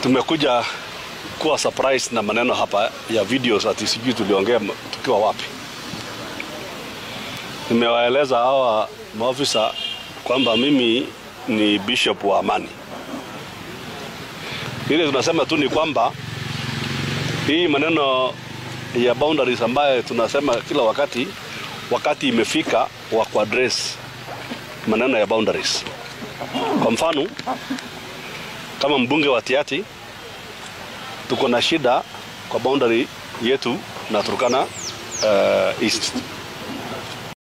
tumekuja kuwa surprise na maneno hapa ya videos ati sijui tuliongea tukiwa wapi. Nimewaeleza hawa maofisa kwamba mimi ni bishop wa amani. Ile tunasema tu ni kwamba hii maneno ya boundaries ambayo tunasema kila wakati, wakati imefika wa kuaddress maneno ya boundaries. Kwa mfano kama mbunge wa Tiati tuko na shida kwa boundary yetu na Turkana uh, East